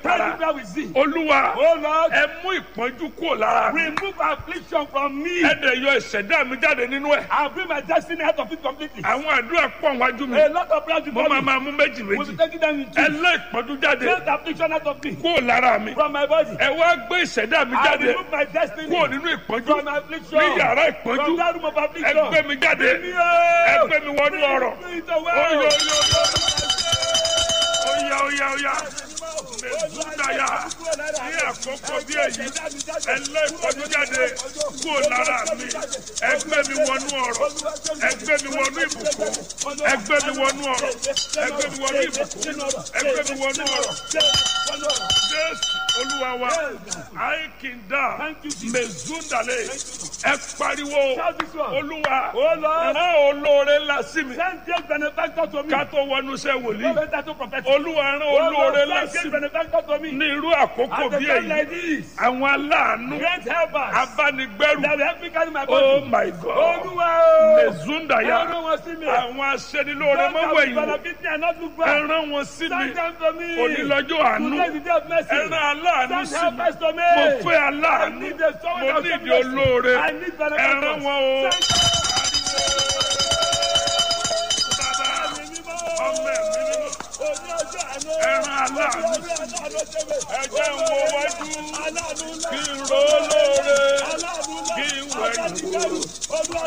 tara Everywhere we see. olúwa Oh Lord, ẹ mú ìpọ́njú kúrò lára mi remove affliction from me. ẹ dẹ̀ yọ ìṣẹ̀dá mi jáde nínú ẹ̀ I'll bring my destiny out of it completely. àwọn àdúrà pọ̀ wájú mi A lot of prayers mo before máa me. máa mú méjì We'll méjì be taking them in ẹ two. lé ìpọ́njú jáde Take the affliction out of me. kúrò lára mi From my body. ẹ wá gbé ìṣẹ̀dá mi I jáde remove my destiny. kúrò nínú ìpọ́njú From affliction. ní yàrá ìpọ́njú From that room of ẹ affliction. gbé mi jáde Bring me out. ẹ gbé mi wọnú ọ̀rọ̀ Bring it away. Oyo, oyo, oya oya oya mẹsùdáyà ní àkókò bí èyí ẹ lé ìpọ́njú jáde kúrò lára mi ẹ gbé mi wọnú ọ̀rọ̀ ẹ gbé mi wọnú ìbùkún ẹ gbé mi wọnú ọ̀rọ̀ ẹ gbé mi wọnú ìbùkún ẹ gbé mi wọnú ọ̀rọ̀ jésù olúwa wa àìkìndà Thank you, Jesus. mẹsùdàlẹ ẹ pariwo Shout this one. olúwa Oh Lord, rán olóore ńlá sí mi send great benefactor to me. ká tó wọnú iṣẹ́ No wòlíì better to prophet. olúwa rán Oh olóore Lord, ńlá send sí great mi benefactor to me. ní irú àkókò At a bí time èyí like this, àwọn aláàánú great helpers abánigbẹ́rù that will help me carry my oh body. my god Olúwa o. mezundaya Ẹran wọn sí mi. àwọn aṣẹ́nilóore Those that mọ́wọ́ will ẹ̀yìn benefit me and not look back. ẹran wọn sí mi Send them to me. onílọ́jọ́ àánú Today is the day of mercy. ẹran aláàánú Send sí mi helpers to me. mo fẹ́ I aláàánú need the someone mo that will nídìí show me mercy. olóore I need benefactors. ẹran wọn o Send bàbá ẹ̀mí mímọ́. ọmọ ẹ̀mí mímọ́ Oní ọjọ́ àánú. ẹran aláàánú Oní ọjọ́ àánú ṣe mí. ẹjẹ́ ń wo wájú Aláàánú ńlá. kí n ro olóore Aláàánú ńlá. kí n wẹ̀yìn wò. Aláàánú ńlá. Olúwa